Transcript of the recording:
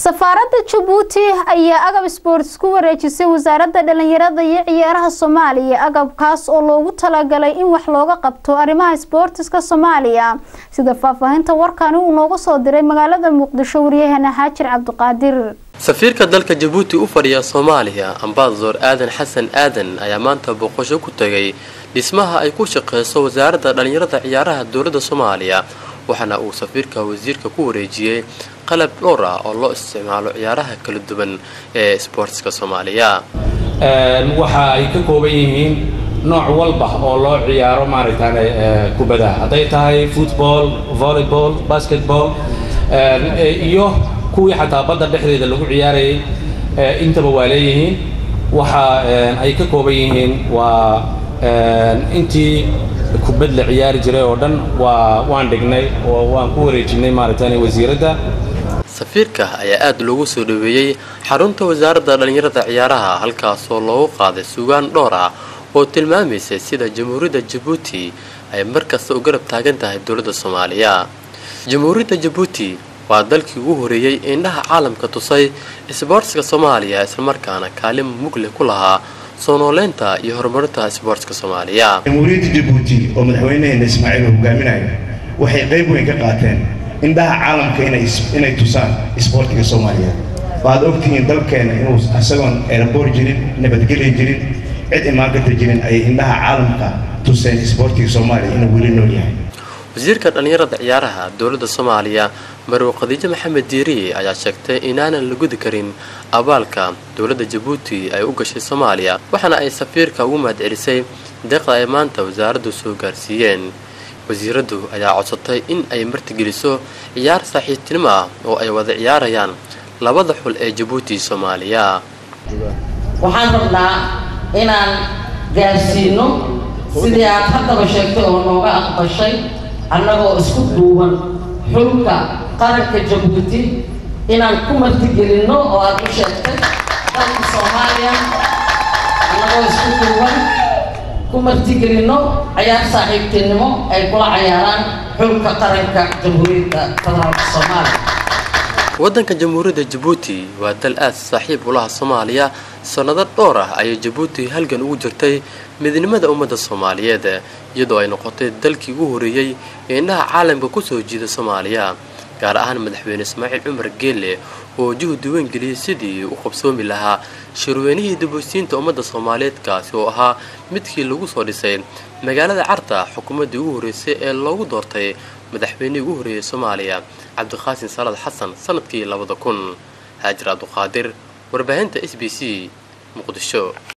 safaaradda jabuuti ayaa agab sports ku wareejisay wasaaradda dhalinyarada iyo ciyaaraha soomaaliya agabkaas oo loogu talagalay in wax looga qabto arrimaha sboortiska soomaaliya sida faahfaahinta warkani uu nooga soo diray magaalada muqdisho waryaheena xaajir cabdiqaadir safiirka dalka jabuuti u fadhiya soomaaliya ambasador aadan xasan aadan ayaa maanta booqasho ku tagay dhismaha ay ku shaqeyso wasaaradda dhalinyarada ciyaaraha dowladda soomaaliya waxaana uu safiirka wasiirka ku wareejiyey qalab dhowr ah oo loo isticmaalo ciyaaraha kala duwan ee sboortiska soomaaliya waxa ay ka kooban yihiin nooc walba oo loo ciyaaro maaragtaan kubadaha hadday tahay football volleyball basketball iyo kuwii xataa badda dhexdeeda lagu ciyaarayay intaba waa leeyihiin waxa ay ka kooban yihiin waa intii kubad la ciyaari jiray oo dhan waa waan dhignay oo waan ku wareejinay maaragtaan wasiiradda safiirka ayaa aada loogu soo dhaweeyey xarunta wasaaradda dhalinyarada ciyaaraha halkaasoo loogu qaaday sugaan dhowr ah oo tilmaamaysa sida jamhuuriyadda jabuuti ay markasta u garab taagan tahay dowladda soomaaliya jamhuuriyadda jabuuti waa dalkii ugu horeeyey indhaha caalamka tusay isboortska soomaaliya islamarkaana kaalin mugle ku lahaa soo nooleynta iyo horumarinta isboortska soomaaliya jamhuuriyadda jabuuti oo madaxweynaheena ismaaciil uu hogaaminayo waxay qayb weyn ka qaateen indhaha caalamka inay tusaan isboortiga soomaaliyeed waad ogtihiin dalkeena inuu isagoon eeraboor jirin nabadgelya jirin cid imaankarta jirin ayay indhaha caalamka tuseen isboortiga soomaaliya inuu weli nool yahay wasiirka dhallinyarada ciyaaraha dowladda soomaaliya marwe khadiijo maxamed diiriye ayaa sheegtay inaanan la gudi karin abaalka dowladda jabuuti ay u gashay soomaaliya waxaana ay safiirka ugu mahadcelisay deeqda ay maanta wasaaraddu soo gaarsiiyeen wasiiraddu ayaa codsatay in ay martigeliso ciyaar saaxiibtinimo ah oo ay wada ciyaarayaan labada xul ee jabuuti soomaaliya waxaan rabnaa inaan gaarsiino sidii aad haddaba sheegtay oo nooga aqbashay annagoo isku duuban xulka qaranka jabuuti inaan ku martigelinno oo aad u sheegtay dalka soomaaliya annagoo isku duuban ku martigelinno cayaar saaxiibtinimo ay kula cayaaraan xulka qaranka jamhuuriyadda federaalka soomaaliya waddanka jamhuuriyadda jabuuti waa dal aad saaxiib ulaha soomaaliya sannado dhowr ah ayay jabuuti halgan ugu jirtay midnimada ummadda soomaaliyeed iyadoo ay noqotay dalkii ugu horeeyey ee indhaha caalamka ku soo jiida soomaaliya gaar ahaan madaxweyne ismaaciil cumar geelle oo juhdi weyn geliyey sidii u qabsoomi lahaa shirweynihii dibosiinta ummadda soomaaliyeed kaasi oo ahaa midkii lagu soo dhisay magaalada carta xukuumaddii ugu horreysay ee loogu doortay madaxweynihii ugu horreeyey soomaaliya cabdiqaasin salaad xasan sanadkii labada kun haajir cabdiqaadir warbaahinta s b c muqdisho